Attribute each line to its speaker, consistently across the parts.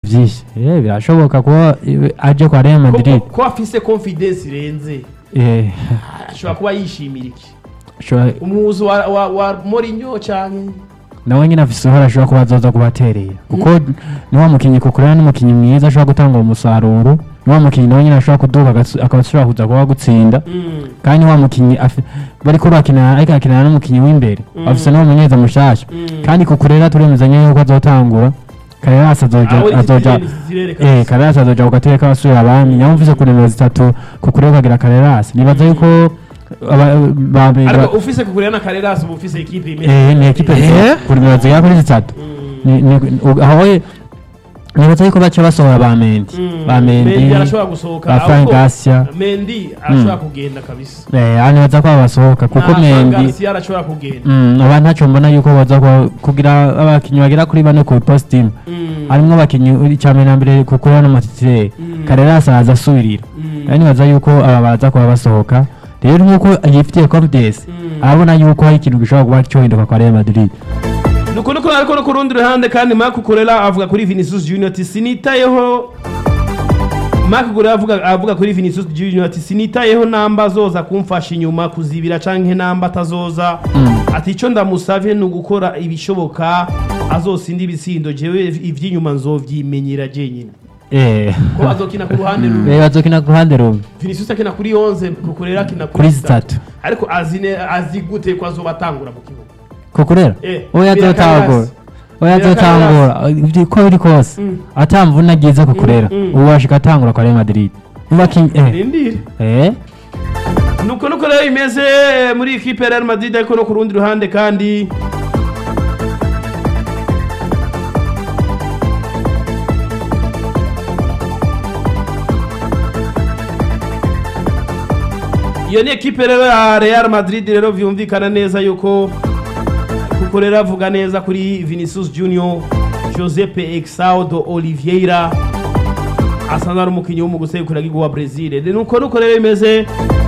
Speaker 1: byinshi Eh, birashoboka kuba eh, aje kwa Real
Speaker 2: ko
Speaker 1: Madrid
Speaker 2: ko afise confidence irenze
Speaker 1: eh
Speaker 2: ashobora kuba yishimira iki
Speaker 1: ashobora-
Speaker 2: umuhuzi wa, wa, wa Mourinho canke
Speaker 1: nawe nyine afise uruhare ashobora kuba azoza kubaterera kuko ni wa mukinnyi kukurera n'umukinnyi mwiza ashobora gutanga uwo musaruro ni wa mukinnyi nawe nyine ashobora kuduka agas- akaba ashobora kuza kuba gutsinda
Speaker 2: Mm.
Speaker 1: kandi wa mukinnyi afi- bariko bakinana ariko akinana n'umukinnyi w'imbere afise n'uwo munyeza mushasha
Speaker 2: Mm.
Speaker 1: kandi kukurera turemezanya yuko azotangura Carreras azoja
Speaker 2: Aho
Speaker 1: azoja
Speaker 2: discipline zirereka
Speaker 1: eh Carreras azoja ku gatebe k'abasubira abami nawe mvise ku nimero zitatu kukurera ukagira Carreras nibaza yuko aba- ba- ba-
Speaker 2: ariko ufise kukurira na Carreras uba ufise equipe imeze
Speaker 1: eh ni ekipe
Speaker 3: Eh?
Speaker 1: ku nimero zigera kuri zitatu Ni- ni- u- aho we- nibaza yuko baca basohora ba Mendy
Speaker 2: Mm.
Speaker 1: ba Mendy
Speaker 2: Mendy arashobora gusohoka
Speaker 1: ba Frank
Speaker 2: ahubwo
Speaker 1: Garcia
Speaker 2: Mendy arashobora kugenda kabisa
Speaker 1: eh aha nibaza ko basohoka kuko
Speaker 2: Na Frank
Speaker 1: Mendy
Speaker 2: Garcia arashobora kugenda
Speaker 1: Mm, aba ntacyo mbona yuko baza kuba- kugira abakinnyi bagera kuri bane ku post team
Speaker 2: Mm.
Speaker 1: harimwo abakinnyi icya mbere na mbere kuko hano matitire
Speaker 2: Mm.
Speaker 1: Carreras araza asubirira
Speaker 2: Mm.
Speaker 1: kandi nibaza yuko aba baza kuba basohoka rero nk'uko yifitiye confidence
Speaker 2: Mm.
Speaker 1: arabona yuko hari ikintu gishobora kuba cyohinduka kwa Real Madrid
Speaker 2: nuko nuko ariko no ku rundi ruhande kandi Marc Kurela avuga kuri Vinicius Junior ati sinitayeho Marc Kurela avuga avuga kuri Vinicius Junior ati sinitayeho namba azoza kumfasha inyuma kuzibira canke namba atazoza ati ico ndamusavye ni ugukora ibishoboka azosinda ibisindo jewe ivy'inyuma nzovyimenyera jenyine
Speaker 1: eh
Speaker 2: ko azokina ku ruhande rumwe
Speaker 1: eh bazokina ku ruhande rumwe
Speaker 2: Vinicius akina kuri 11 Kukurela akina
Speaker 1: Kuri
Speaker 2: kuri
Speaker 1: zitatu.
Speaker 2: 3 ariko azine azi gute ko azoba atangura mu kibuga
Speaker 1: kukurera
Speaker 2: Eh,
Speaker 1: oya
Speaker 2: bira
Speaker 1: azotangura
Speaker 2: Carreras.
Speaker 1: oya
Speaker 2: Bira
Speaker 1: azotangura Ivyo uko biri kose
Speaker 2: Mm.
Speaker 1: atamvuna agize kukurera
Speaker 2: Mm, mm.
Speaker 1: ubu washika atangura kwa Real Madrid Mubakinyi eh
Speaker 2: Rindire
Speaker 1: eh
Speaker 2: nuko nuko rero imeze muri ikipe ya Real Madrid ariko no ku rundi ruhande kandi iyo ni ekipe rero ya Real Madrid rero vyumvikana neza yuko kuko rero avuga neza kuri Vinicius Junior Josepe Exaudo Oliveira asanzwe ari umukinnyi w'umugusegukira wa Brazil nuko nuko rero imeze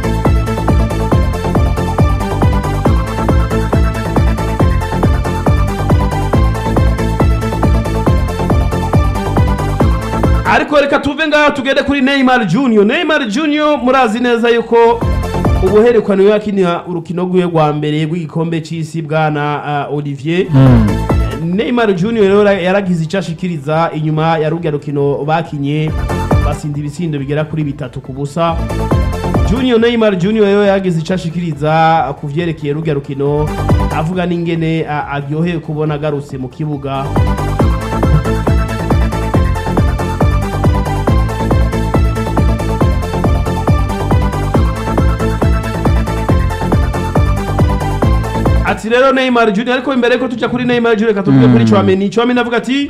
Speaker 2: ariko reka tuve ngaho tugende kuri Neymar Junior Neymar Junior murazi neza yuko ubuherekano yakinira urukino rwiwe rwa mbere rw'igikombe c'isi bwana uh, Olivier
Speaker 1: mm.
Speaker 2: Neymar Junior rero yaragize icyo ashikiriza inyuma ya rugya rukino bakinye basinda ibitsindo bigera kuri bitatu ku busa Junior Neymar Junior rero yaragize icyo ashikiriza ku vyerekeye rugya rukino avuga n'ingene a- aryoheye kubona agarutse mu kibuga ati rero Neymar Junior ariko imbere ko tujya kuri Neymar Junior reka tuvuge kuri Chouameni Chouameni avuga ati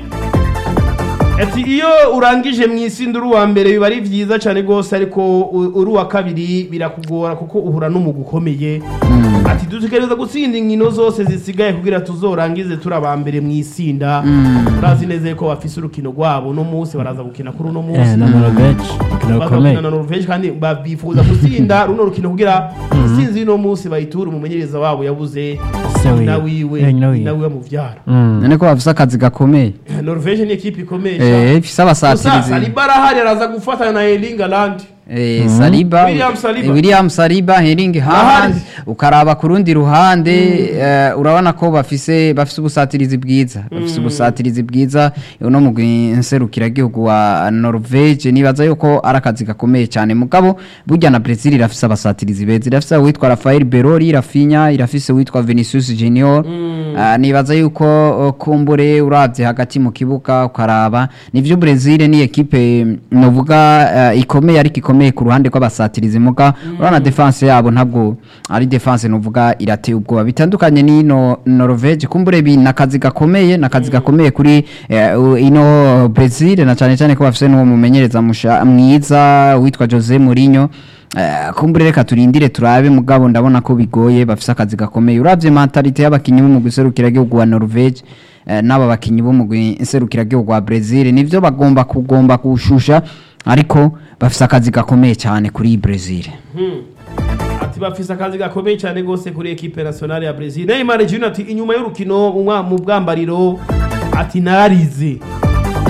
Speaker 2: ati iyo urangije mu isi uri uwa mbere biba ari byiza cyane rwose ariko u- uri uwa kabiri birakugora kuko uhura n'umugu ukomeye ati dutegereza gutsinda inkino zose zisigaye kugira tuzorangize turi aba mbere mu isinda urazi neza ko bafise urukino rwabo uno munsi baraza gukina kuri uno
Speaker 1: eh
Speaker 2: munsi
Speaker 1: na Norvege ukina
Speaker 2: baza
Speaker 1: rukomeye
Speaker 2: gukina na Norvege kandi babifuza gutsinda runo rukino kugira intsinzi y'uno munsi bayitura umumenyereza wabo yabuze
Speaker 1: Se wiwe.
Speaker 2: nyina wiwe
Speaker 1: Eh, nyina wiwe.
Speaker 2: nyina wiwe muvyara
Speaker 1: Mm.
Speaker 3: none ko bafise akazi gakomeye
Speaker 2: Norvege ni ekipe ikomeye
Speaker 3: eh
Speaker 2: cyane
Speaker 3: ifise
Speaker 2: gusa
Speaker 3: abasatirizi
Speaker 2: Saliba arahari araza gufatanya na Erling Haaland
Speaker 3: Eh, Saliba
Speaker 2: William Saliba.
Speaker 3: eh, William Saliba Hering Haaland
Speaker 2: Ahandi.
Speaker 3: ukaraba ku rundi ruhande eh, urabona ko bafise bafise ubusatirizi bwiza bafise ubusatirizi bwiza uno mugwi nserukiragihugu wa Norvege nibaza yuko ari akazi gakomeye cyane mugabo burya na Brazil irafise abasatirizi beza irafise uwitwa Rafael Berori Rafinha irafise uwitwa Vinicius Junior Ah, nibaza yuko oh, kumbure uravye hagati mu kibuga ukaraba nivyo Brazil ni ekipe novuga eh, ikomeye ariko ikomeye ku ruhande rw'abasatirizi muga urabona defense yabo ntabwo ari defense novuga irateye ubwoba bitandukanye n'ino Norvege kumbure bi nakazi gakomeye nakazi gakomeye kuri eh, u- ino Brazil na cyane cyane ko bafise n'uwo mumenyereza musha- mwiza witwa Jose Mourinho Eh, kumbure reka turindire turabe mugabo ndabona ko bigoye bafise akazi gakomeye uravye mentalite y'abakinyi bo mu gihugu wa Norvege eh, n'aba bakinyi bo mu gihugu wa Brazil nivyo bagomba kugomba kushusha ariko bafise akazi gakomeye cyane kuri Brazil
Speaker 2: ati bafise akazi gakomeye cyane rwose kuri ekipe nationale ya Brazil Neymar Junior ati inyuma y'urukino mu mwa- mu bwambariro ati nararize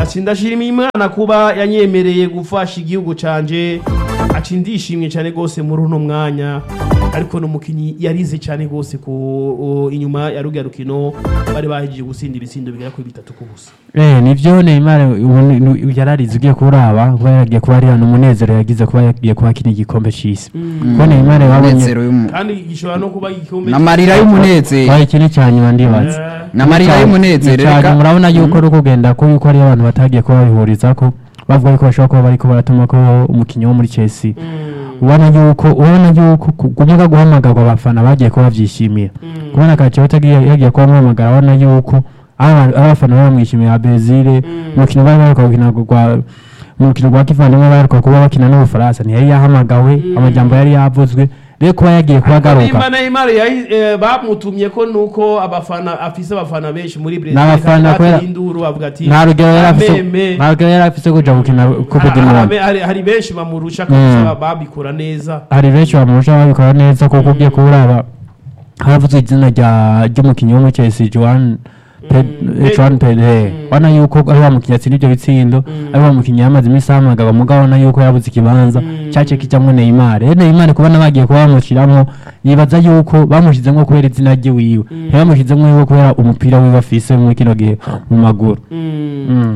Speaker 2: ati ndashima imana kuba yanyemereye gufasha igihugu canje ati ndishimye cyane rwose muri uno mwanya ariko n'umukinnyi yarize cyane rwose ku o, inyuma ya ruga rukino bari bahejeje gusinda ibitsindo bigera kuri bitatu ku busa
Speaker 1: Eh nivyo Neymar ubu ni- ni- yararize ugiye kuraba kuba yagiye kuba ari hano umunezero yagize kuba yagiye kuba akina igikombe c'isi kuko Neymar babonye
Speaker 3: umunezero y'umu-
Speaker 2: kandi gishobora no kuba igikombe
Speaker 3: n'amarira y'umunezero
Speaker 1: waye ikindi ca nyuma ndibaza
Speaker 2: Eh,
Speaker 3: n'amarira y'umunezero
Speaker 1: Icanye
Speaker 3: reka
Speaker 1: murabona yuko ari ukugenda ko yuko ari abantu batagiye kuba bihurizako bavuga yuko bashobora kuba bariko baratuma ko umukinnyi wo muri Chelsea
Speaker 2: mm,
Speaker 1: ubona yuko ubona yuko kugumya guhamagarwa abafana bagiye kuba bavyishimira kubona kaciye utagiye yagiye kuba amuhamagara abona yuko aba- abafana bamwishimiye Brazil umukino bari baheruka gukina gwa umukino gwa kivandimwe baheruka kuba bakina n'ubufaransa ntiyari yahamagawe amajambo yari yavuzwe rero kuba yagiye kuba agaruka
Speaker 2: Nimba Neymar yahi- eh, bamutumye ko nuko abafana afise abafana benshi muri Brazil
Speaker 1: N'abafana
Speaker 2: kandi
Speaker 1: kubera-
Speaker 2: bateye induru bavuga ati
Speaker 1: nta rugero yari afise
Speaker 2: "Ameme."
Speaker 1: nta rugero yari afise kuja gukina coupe
Speaker 2: Hari-
Speaker 1: du monde
Speaker 2: hari- hari- hari benshi bamurusha
Speaker 1: Mm.
Speaker 2: kabisa babikora neza
Speaker 1: hari benshi bamurusha babikora neza kuko ugiye kuraba haravuzwe izina rya ry'umukinnyi wo muri Chelsea Joan Pe-
Speaker 2: Mm.
Speaker 1: eh, Joan Pedro
Speaker 2: Mm.
Speaker 1: ubona yuko ari wa mukinnyi atsinda ibyo bitsindo ari wa mukinnyi yamaze iminsi ahamagara mugabo ubona yuko yabuze ikibanza
Speaker 2: Mm.
Speaker 1: cyace kijamwo Neymar rero Neymar kubona bagiye kuba bamushiramwo nibaza yuko bamushizemwo kubera izina rye wiwe ntibamushizemwo yuko kubera umupira wiwe afise muri kino gihe mu maguru
Speaker 2: Mm.
Speaker 1: Mm.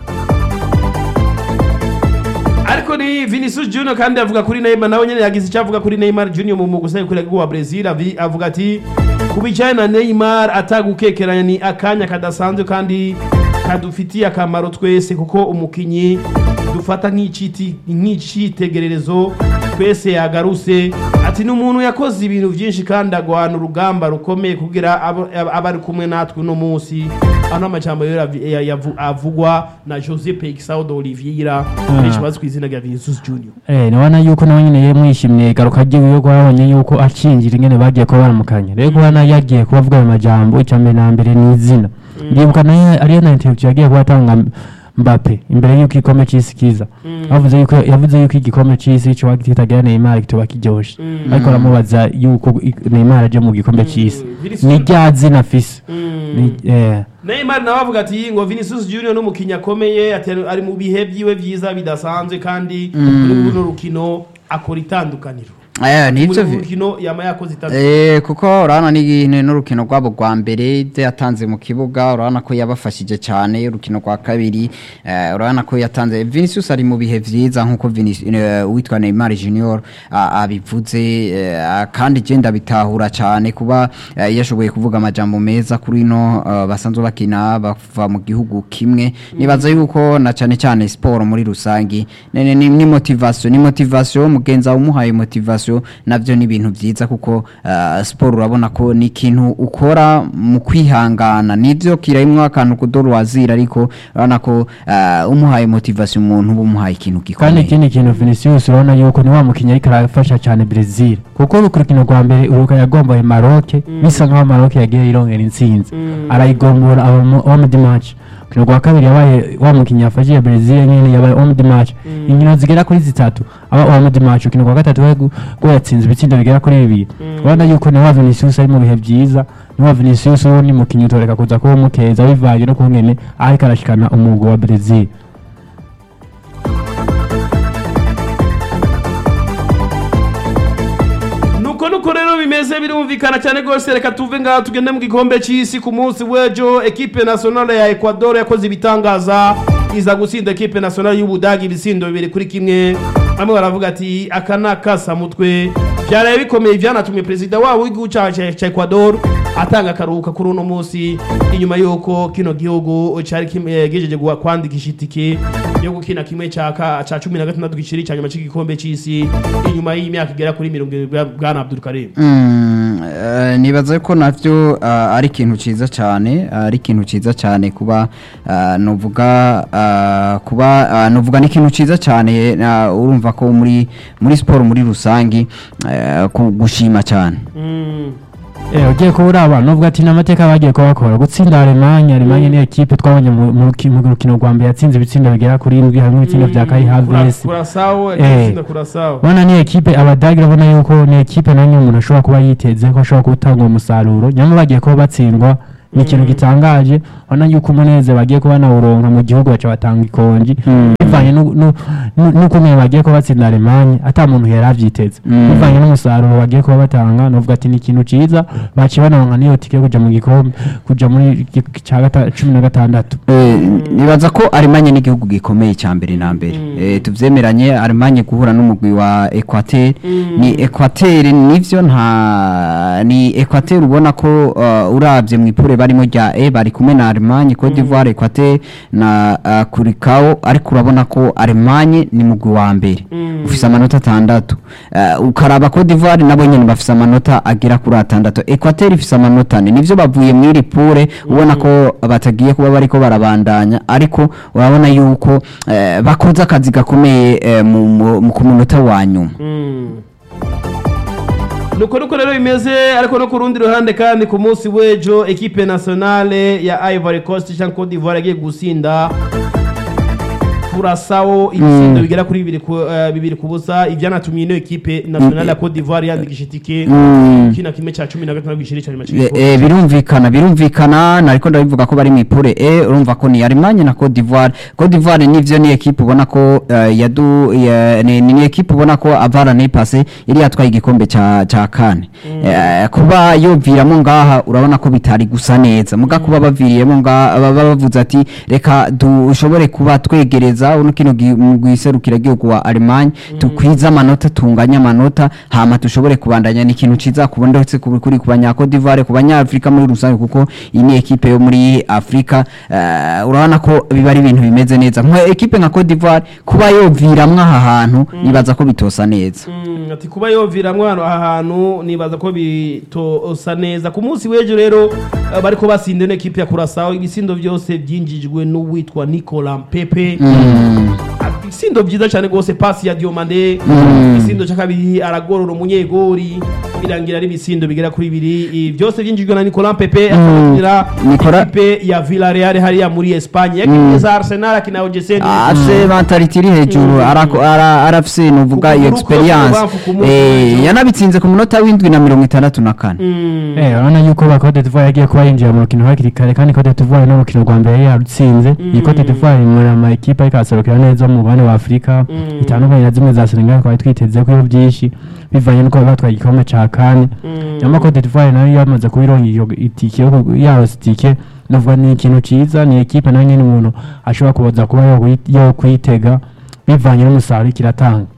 Speaker 2: ariko ni Vinicius Junior kandi avuga kuri Neymar nawe nyene yagize icyo avuga kuri Neymar Junior mu mugusai kuri wa Brazil avi- avuga ati kubijyanye na Neymar atagukekeranya ni akanya kadasanzwe kandi kadufitiye akamaro twese kuko umukinyi dufata nk'iciti nk'icitegererezo twese yagaruse ati ni umuntu yakoze ibintu byinshi kandi agwana urugamba rukomeye kugira abo- aba aba ari kumwe natwe uno munsi ano amajambo rero avi- ya- yavu- avugwa na Jose Peixao de Oliveira benshi bazwi ku izina rya Vinicius Junior
Speaker 1: Eh, nabona yuko nawe nyine yamwishimiye garuka ryiwe ko babonye yuko acinjira ingene bagiye kuba baramukanya rero kubona yagiye kuba avuga ayo majambo icya mbere na mbere ni izina ndibuka nayo ariyo na interview yagiye kuba atanga Mbappe imbere yuko igikombe c'isi kiza bavuze yuko yavuze yuko igikombe c'isi cyo kitagira Neymar kitoba kiryoshe
Speaker 2: Mm.
Speaker 1: ariko aramubaza yuko i- Neymar aje mu gikombe c'isi
Speaker 2: Vinicius-
Speaker 1: ni rya zina afise
Speaker 2: Mm.
Speaker 1: Ni- eh,
Speaker 2: Neymar nawe avuga ati ngo Vinicius Junior n'umukinnyi akomeye ati ari mu bihe byiwe byiza bidasanzwe kandi muri runo rukino akora itandukaniro
Speaker 3: Eh,
Speaker 2: muri
Speaker 3: nivyo
Speaker 2: runo
Speaker 3: vi-
Speaker 2: rukino yama yakoze itandukaniro
Speaker 3: Eh, kuko urabona ni ni n'urukino rwabo rwa mbere ibyo yatanze mu kibuga urabona ko yabafashije cyane urukino rwa kabiri eh, urabona ko yatanze Vinicius ari mu bihe vyiza nkuko Vinicius eh, uwitwa Neymar Junior a- abivuze eh, kandi je ndabitahura cyane kuba eh, yashoboye kuvuga amajambo meza kuri no eh, basanzwe bakina bava mu gihugu kimwe nibaza yuko na cyane cyane sport muri rusangi ni, ni, ni, ni motivation ni motivation mugenza umuhaye motivation navyo ni ibintu vyiza kuko uh, sport urabona ko ni ikintu ukora mu kwihangana nivyo kirimwo akantu kudorwazira ariko urabona ko uh, umuhaye motivation umuntu uba umuhaye ikintu
Speaker 1: kandi
Speaker 3: gikomeye
Speaker 1: ikindi kintu Vinicius urabona yuko ni wa mukinnyi ariko arafasha cyane Brazil kuko uru rukino rwa mbere uruka yagombaye Maroc bisa nkaho Maroc yagiye irongera intsinzi arayigombora aba mu home the match urukino rwa kabiri yabaye wa mukinnyi yafashije Brazil nyine yabaye home the match inkino zigera kuri zitatu aba home the match urukino rwa gatatu we gu- rwo yatsinze ibitsindo bigera kuri bibiri urabona yuko ni wa Vinicius ari mu bihe byiza ni wa Vinicius uwo ni mukinnyi utoreka kuza kuba umukeza bivanye no kungene ariko arashikana umugwi wa Brazil
Speaker 2: nuko nuko rero bimeze birumvikana cyane rwose reka tuve ngaha tugende mu gikombe cy'isi ku munsi w'ejo ekipe nationale ya ecuador yakoze ibitangaza iza gutsinda ekipe nationale y'ubudagi ibisindo bibiri kuri kimwe bamwe baravuga ati aka ni akasamutwe byaraye bikomeye byanatumye perezida wabo w'igihugu cya cya- cya ecuador atanga akaruhuka kuri uno munsi inyuma y'uko kino gihugu cyari kim- eh, gijeje guha- kwandikisha itike yo gukina kimwe cya ka- cya cumi na gatandatu giciri cya nyuma cy'igikombe cy'isi inyuma y'imyaka igera kuri mirongo irindwi bwa- bwana abdul karim
Speaker 3: Mm, eh, nibaza ko navyo ah, ari ikintu ciza cyane ari ikintu ciza cyane kuba ah, novuga ah, kuba ah, novuga ni ikintu ciza cyane ah, urumva ko muri muri siporo muri rusangi eh, ku- gushima cyane
Speaker 2: Mm.
Speaker 1: Eh, ugiye kuba uraba nubwo ati n'amateka bagiye kubakora gutsinda Alemanya Alemanya ni ekipe twabonye mu mu ruki- mu rukino rwa mbere yatsinze ibitsindo bigera kuri indwi harimo ibitsindo bya Kai Havertz
Speaker 2: kurasawo
Speaker 1: Eh.
Speaker 2: agitsinda kurasawo
Speaker 1: ubona ni ekipe abadage urabona yuko ni ekipe nanyo umuntu ashobora kuba yiteze ko ashobora gutanga umusaruro nyamara bagiye kuba batsindwa ni ikintu gitangaje ubona yuko umunezero bagiye kuba nawuronka mu gihugu baca batanga ikonji bivanye nu- nu- nu- n'ukuntu bagiye kuba batsinda Alemanye ata muntu yari avyiteze
Speaker 3: Mm.
Speaker 1: bivanye n'umusaruro bagiye kuba batanga novuga ati ni ikintu ciza baciye banaronka n'iyo tike yo kuja mu gikombe kuja muri gi- ca gata- cumi na gatandatu
Speaker 3: Eh, nibaza ko arimanye n'igihugu gikomeye cya mbere na mbere Eh, tuvyemeranye arimanye guhura n'umugwi wa equateur ni equateur nivyo nta ni equateur ubona ko uh, uravye mu ipure barimo rya e bari kumwe na arimanye cote d'ivoire equateur na uh, kurikao ariko urabona ko arimanye ni mugwi wa mbere ufise amanota atandatu uh, ukaraba cote d'ivoire nabo nyene bafise amanota agera kuri atandatu equateur ifise amanota ane nivyo bavuye mw'iri pure ubona ko batagiye kuba bariko barabandanya ariko urabona yuko eh, bakoze akazi gakomeye eh, mu- mu- mu- ku munota wa nyuma
Speaker 2: nuko nuko rero bimeze ariko no ku rundi ruhande kandi ku munsi w'ejo ekipe nationale ya Ivory Coast cyangwa Cote d'Ivoire yagiye gusinda Curaçao ibisindo bigera kuri bibiri ku eh, bibiri ku busa ivyanatumye ino ekipe nationale ya Cote d'Ivoire yandikisha itike kina kimwe ca 15 gishiri cyane
Speaker 3: Eh, eh, birumvikana birumvikana nariko ndabivuga ko bari mu ipure e urumva ko ni Allemagne na Cote d'Ivoire Cote d'Ivoire nivyo ni equipe ubona ko eh, yadu ya- ni, ni equipe ubona ko avara ne passé yari yatwaye igikombe ca ca kane Eh, kuba yoviramo ngaha urabona ko bitari gusa neza muga kuba baviriyemo ngaha baba bavuze ati reka dushobore kuba twegereza uno kino gwiserukira gihugu wa Allemagne tukwiza amanota tunganya amanota hama dushobore kubandanya ni ikintu ciza kubona ndetse kuri kuri ku banya Cote d'Ivoire ku banya Afrika muri rusange kuko iyi ni equipe yo muri Afrika eh, urabona ko biba ari ibintu bimeze neza nka equipe nka Cote d'Ivoire kuba yoviramwe aha hantu nibaza ko bitosa neza
Speaker 2: Mm, ati kuba yoviramwo hano aha hantu nibaza ko bitosa neza ku munsi w'ejo rero eh, bariko basinda ino ekipe ya Curaçao ibisindo byose byinjijwe n'uwitwa Nicolas Pepe ibisindo byiza cyane rwose pasi ya Diomande ibisindo cya kabiri aragorora umunyegori birangira ari ibisindo bigera kuri bibiri Ibi byose byinjijwe na Nicolas Pepe akabakinira
Speaker 3: Nicolas-
Speaker 2: ekipe ya Villarreal hariya muri Espagne yakinye za Arsenal akina OGC
Speaker 3: afise mentality iri hejuru arako- ara- arafise nuvuga iyo
Speaker 2: Ukuguru kwe
Speaker 3: experience
Speaker 2: kubavu ku munsi
Speaker 3: Eh,
Speaker 2: w'ejo.
Speaker 3: yanabitsinze ku munota w'indwi na mirongo itandatu na kane
Speaker 1: Eh, urabona yuko ba Cote d'Ivoire yagiye kuba yinjira mu rukino hakiri kare kandi Cote d'Ivoire no rukino rwa mbere yari yarutsinze iyi Cote d'Ivoire iri muri ama ekipa ariko araserukira neza mu mubane wa Afurika itandukanye na zimwe za Senegal twari twiteze ko byinshi bivanye nuko bari batwaye igikombe ca kane nyama Cote d'Ivoire nayo yamaze kuba ironka iyo itike yo ku- yarose itike novuga ni ikintu ciza ni ekipe nayo nyene umuntu ashobora kuza kuba yo kuyi- yo kwitega bivanye n'umusaruro kiratanga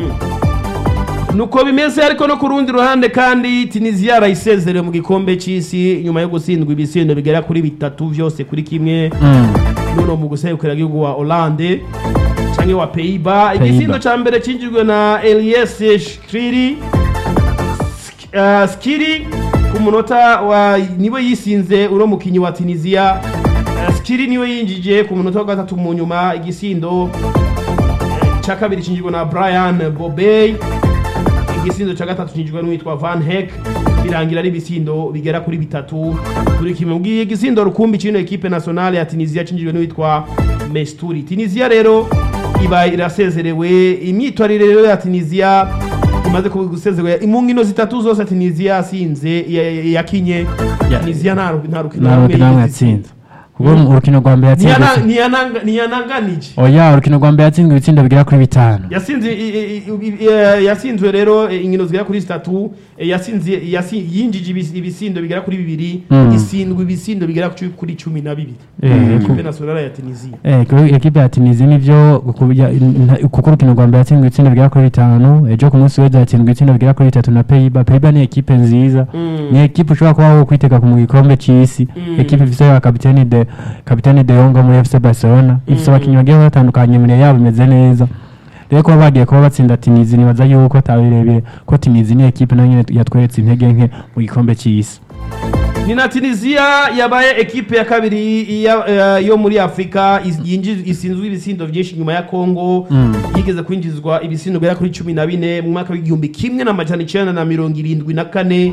Speaker 2: nuko bimeze ariko no ku rundi ruhande kandi tunisiya yarayisezerewe mu gikombe cy'isi nyuma yo gutsindwa ibisindo bigera kuri bitatu byose kuri kimwe nuno mu guserukira igihugu wa Hollande cyangwa wa Pays-Bas igisindo cya mbere cyinjijwe na Elias Shkriri uh, Skiri ku munota wa niwe yisinze uno mukinyi wa Tunisia uh, Skiri niwe yinjije ku munota wa gatatu mu nyuma igisindo cya kabiri cyinjijwe na Brian Bobey igisindo cya gatatu cyinjijwe n'uwitwa Van Heck birangira ari ibisindo bigera kuri bitatu kuri kimwe mbwiye igisindo rukumbi cy'ino ekipe nationale ya Tunisia cyinjijwe n'uwitwa Mesturi Tunisia rero iba irasezerewe imyitwarire rero ya Tunisia imaze gusezerewe mu nkino zitatu zose Tunisia yasinze ya- ya- yakinye
Speaker 1: Ya-
Speaker 2: Tunisia nta ru- nta rukino
Speaker 1: nta
Speaker 2: rumwe
Speaker 1: rukino rumwe
Speaker 2: yigeze
Speaker 1: yatsinze kuko mu rukino rwa mbere yatsinze
Speaker 2: Ntiyana- ntiyananga- ntiyananganije
Speaker 1: oya urukino rwa mbere yatsinzwe ibitsindo bigera kuri bitanu
Speaker 2: yasinze i- i- i- i- eh, yasinzwe rero eh, inkino zigera kuri zitatu eh, yasinze yasi- yinjije ibis- ibisindo bigera kuri bibiri
Speaker 1: Mm.
Speaker 2: isindwa ibisindo bigera ku- kuri cumi na bibiri
Speaker 1: Eh,
Speaker 2: ekipe nationale ya tunisia
Speaker 1: Eh, kuri ekipe ya Tunisia nivyo kuko ya- nta- kuko urukino rwa mbere yatsinzwe ibitsindo bigera kuri bitanu ejo ku munsi w'ejo yatsinzwe ibitsindo bigera kuri bitatu na Pays-Bas Pays-Bas ni ekipe nziza ni ekipe ushobora kuba wo kwitega ku mu gikombe c'isi ekipe ifise ya kapiteni de kapiteni de Jong wo muri FC Barcelona ifise abakinyi bagiye batandukanye imbere yabo imeze neza rero kuba bagiye kuba batsinda Tunisia nibaza yuko atabirebire ko Tunisia ni ekipe nayo nyene yatweretse intege nke mu gikombe c'isi
Speaker 2: ni na tunisia yabaye ekipe ya kabiri ya- eh, yo muri afurika is- yinjiz- isinzwe ibisindo byinshi nyuma ya kongo yigeze kwinjizwa ibisindo bigera kuri cumi na bine mu mwaka w'igihumbi kimwe n'amajana icenda na mirongo irindwi na kane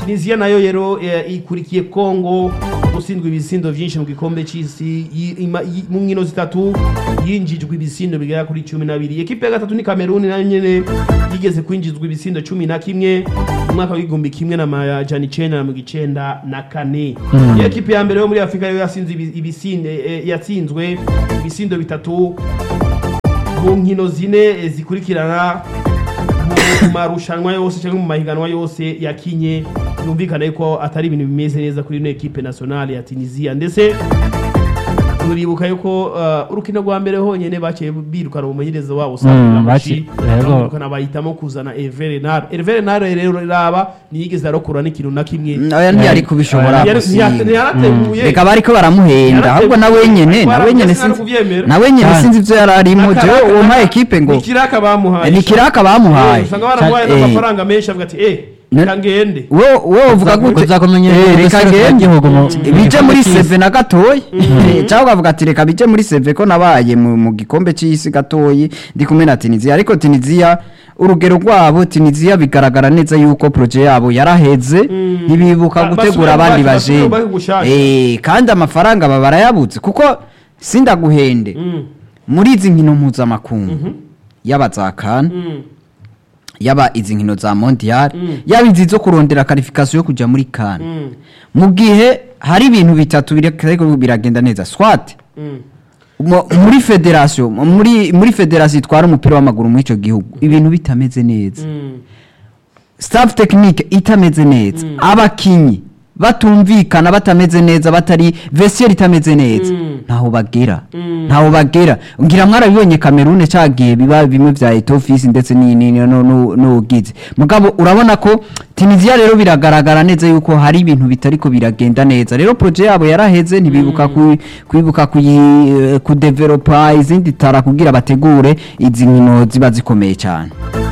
Speaker 2: tunisiya nayo rero eh, ikurikiye kongo gutsindwa ibisindo byinshi mu gikombe cy'isi yi- ima- yi- mu nkino zitatu yinjijwe ibisindo bigera kuri cumi n'abiri ekipe ya gatatu ni kameruni nayo nyene yigeze kwinjizwa ibisindo cumi na kimwe mu mwaka w'igihumbi kimwe na majana icenda na mirongo icenda na kane iyo ekipe ya mbere yo muri afurika yo yasinze ibi- ibisinde eh, yatsinzwe ibisindo bitatu mu nkino zine eh, zikurikirana mu marushanwa yose cyangwa mu mahiganwa yose yakinye yumvikana yuko atari ibintu bimeze neza kuri ino ekipe nationale ya tunisia ndetse turibuka yuko uh, urukino rwa mbere honyene baciye birukana umumenyereza wabo
Speaker 1: Mm,
Speaker 2: Samuel
Speaker 1: baci-
Speaker 2: Amashi
Speaker 1: yego.
Speaker 2: birukana bahitamo kuzana Hervé Renard Hervé Renard rero raba ntiyigeze arokora n'ikintu na kimwe
Speaker 3: oya ntiyari kubishobora
Speaker 2: Ntiyari-
Speaker 3: gusiga
Speaker 2: ntiyarateguye
Speaker 3: reka bariko baramuhenda
Speaker 2: Yarateguye.
Speaker 3: ahubwo nawe nyene
Speaker 2: Ariko
Speaker 3: nawe nyene
Speaker 2: sinari
Speaker 3: sinzi
Speaker 2: kuvyemera.
Speaker 3: nawe nyene
Speaker 1: Kandi-
Speaker 3: sinzi ivyo yari arimo
Speaker 2: Aka-
Speaker 3: jewe
Speaker 2: aka-
Speaker 3: uwo mpaye
Speaker 2: aka-
Speaker 3: ekipe ngo
Speaker 2: ni kiraka bamuhaye
Speaker 3: ni kiraka bamuhaye
Speaker 2: usanga baramuhaye
Speaker 3: Eh,
Speaker 2: n'amafaranga menshi avuga ati eh
Speaker 3: Ne-
Speaker 2: reka ngende
Speaker 3: wowe wowe uvuga gute
Speaker 1: kuza kumenyera
Speaker 3: Eh,
Speaker 1: mu
Speaker 3: reka
Speaker 1: gisagara
Speaker 3: ngende
Speaker 1: cy'igihugu mu-
Speaker 3: bije
Speaker 1: mu
Speaker 3: muri
Speaker 1: gikombe
Speaker 3: seve na gatoyi Eh, cyangwa ukavuga ati reka bije muri seve ko nabaye mu mu gikombe cy'isi gatoyi ndi kumwe na tunisiya ariko tunisiya urugero rwabo tunisiya bigaragara neza yuko proje yabo yaraheze ntibibuka
Speaker 2: Ba-
Speaker 3: gutegura
Speaker 2: basubire
Speaker 3: abandi
Speaker 2: mu bashaka,
Speaker 3: bajene
Speaker 2: basubire mu gushaka.
Speaker 3: Eh, kandi amafaranga baba barayabuze kuko sindaguhende
Speaker 2: Mm,
Speaker 3: muri izi nkino mpuzamakungu yaba za kana
Speaker 2: mm,
Speaker 3: yaba izi nkino za mondial
Speaker 2: Mm.
Speaker 3: yaba izi zo kurondera karifikasiyo yo kujya muri kana
Speaker 2: mm,
Speaker 3: mu gihe hari ibintu bitatu biriko biragenda neza swat
Speaker 2: mm.
Speaker 3: mu- muri federasiyo muri muri federasiyo itwara umupira w'amaguru muri icyo gihugu ibintu bitameze neza
Speaker 2: Mm.
Speaker 3: staff tekinike itameze neza abakinyi batumvikana batameze neza batari vesiyeri itameze neza
Speaker 2: Mm.
Speaker 3: ntaho bagera
Speaker 2: Mm.
Speaker 3: ntaho bagera ngira mwarabibonye kamerune cyagiye biba bimwe bya etofisi ndetse ni- ni- ni- no- no- n'ubugizi mugabo urabona ko tunisiya rero biragaragara neza yuko hari ibintu bitariko biragenda neza rero proje yabo yaraheze ntibibuka ku- kwibuka kuyi- kudevelopa izindi tara kugira bategure izi nkino ziba zikomeye cyane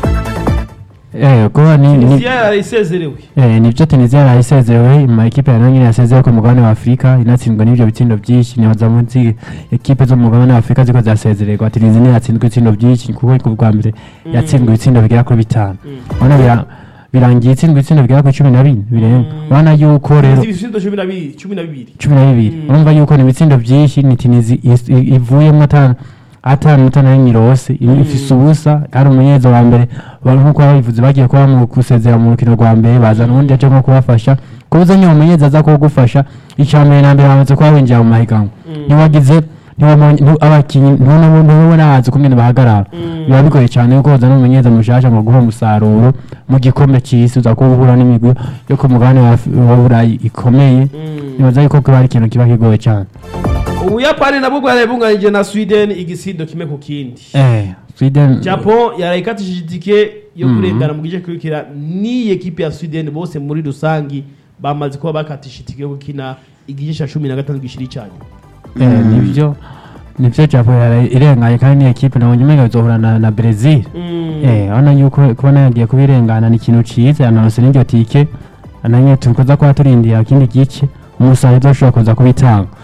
Speaker 1: Eh, kuba ni ni-
Speaker 2: tunisiya yarayisezerewe
Speaker 1: Eh, nibyo tunisiya yarayisezerewe mu makipe ya nyine yasezerewe ku mugabane wa afurika inatsindwa n'ibyo bitsindo byinshi nibaza munsi ekipe zo mu mugabane wa afurika ziko zasezererwa tunisiya niyo yatsinzwe ibitsindo byinshi kuko ku bwa mbere yatsindwa ibitsindo bigera kuri bitanu urabona bira- birangiye itsindwa ibitsindo bigera kuri cumi na bine birenga urabona yuko rero
Speaker 2: ibisindo cumi na bibiri cumi na bibiri
Speaker 1: cumi na bibiri urumva yuko ni ibitsindo byinshi ni tunizi is- i- ivuyemo atanu atanu atanu n'imyirose ifise ubusa ari umunyezo wa mbere ba- nk'uko babivuze bagiye kuba mu gusezera mu rukino rwa mbere bazana uwundi aje nko kubafasha kubuza nyine umunyezi aza kugufasha icya mbere na mbere bamaze kuba winjira mu mahiganwa ntiwagize ntiwabonye- ntu- abakinnyi ntubona ntubona hazi kumwe bahagarara biba bigoye cyane kuko uzana umunyeza mushasha mu guha umusaruro mu gikombe cy'isi uza kuba uhura n'imigwi yo ku mugabane wa Af- wa burayi ikomeye nibaza yuko kuba ari ikintu kiba kigoye cyane
Speaker 2: ubuyapani nabwo bwari bunganyije na sweden igisindo kimwe ku kindi
Speaker 1: eh sweden
Speaker 2: japan yarayikatishije itike yo kurengana mu gice kurikira n'iyi ekipe ya sweden bose muri rusangi bamaze kuba bakatisha itike yo gukina igice cya cumi na gatanu gishiri cyane
Speaker 1: eh nibyo nibyo japo yaraye irengaye kandi ni ekipe nabonye umenga bizohura na, na Brazil eh urabona yuko kubona yagiye kubirengana ni ikintu ciza yananose n'iryo tike nanye tukoza kuba turindira ikindi gice umusaruro uzoshobora kuza kubitanga